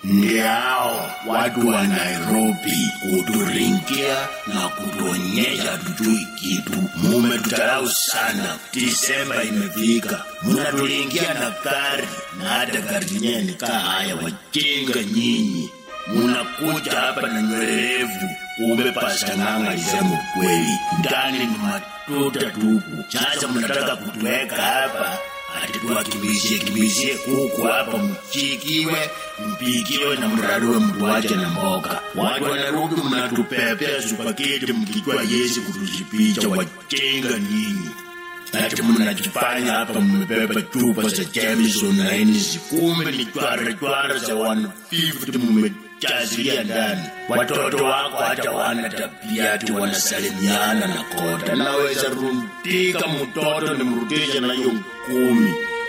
Ndiao watu wa Nairobi kuturingia na kutuonyesha tujui kitu. Mumetutarau sana. Disemba imefika, munaturingia na gari na hata gari zenyewe nikaa haya. Wajinga nyinyi, munakuja hapa na nywele refu, kumbe Pasta Ng'ang'a alisema kweli, ndani ni matuta tupu. Sasa mnataka kutuweka hapa ati tuwakimbizie kimbizie kuku hapa, mchikiwe mpikiwe na mrarue mtuache na mboga. Watu wa Nairobi mnatupepea supaketi mkijua Yesu kutujipicha. Wajinga nyinyi, ati mnajifanya hapa mmepepa chupa za Jameson na Hennessy, kumbe ni chwara chwara za 150 mmejazilia ndani. Watoto wako hata wana tabia ati wanasalimiana na kota. Naweza rundika mtoto nimrudishe na hiyo kumi.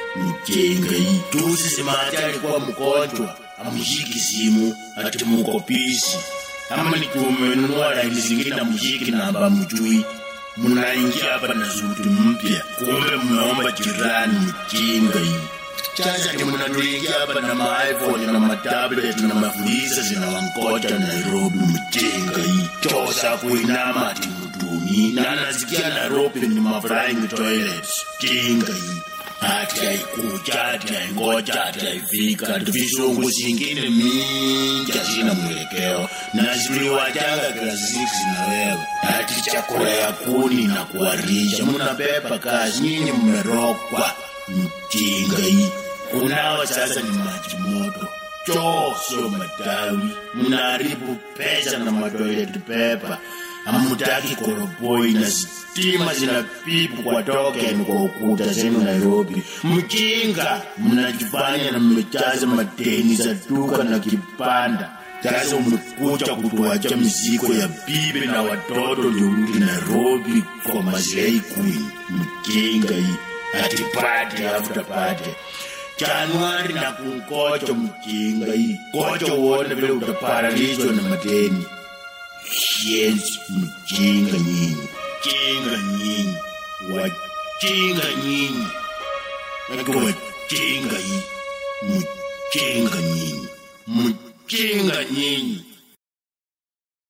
Mjenga hii juzi Simati alikuwa mgonjwa, amshiki simu ati mukopisi ama nikiumenunua laini zingine amshiki namba mjui mnaingia hapa na zuti mpya, kumbe mnaomba jirani. Mjinga hii sasa ni mnatuingia hapa na maiphone na matablet na mafuliza zinawangoja Nairobi. Mjinga hii chosa kuinama ati mtuni na nasikia Nairobi ni maflying toilets. Jinga hii ati haikuja ati haingoja ati haifika ati visungu zingine mingi hazina mwelekeo na ziliwajanga klasi 6 na wewe ati chakula ya kuni na kuwarisha mnapepa kazi nyinyi mmerokwa mjinga hii kunawa sasa ni maji moto choo sio matawi mnaharibu pesa na matoilet pepa hamutaki koroboi na stima zinapipu kwa token kwa ukuta zenu Nairobi. Mjinga, mnajifanya na mmejaza madeni za duka na kipanda. Sasa umekuja kutuacha mizigo ya bibi na watoto ndio urudi Nairobi kwa maslahi queen. Mjinga hii ati party after party. Januari na kungoja mjinga hii. Ngoja uone vile utaparalizwa na madeni. Shenzi mjinga nyinyi, jinga nyinyi, wajinga nyinyi, nake wajinga hii, mjinga nyinyi, mjinga nyinyi.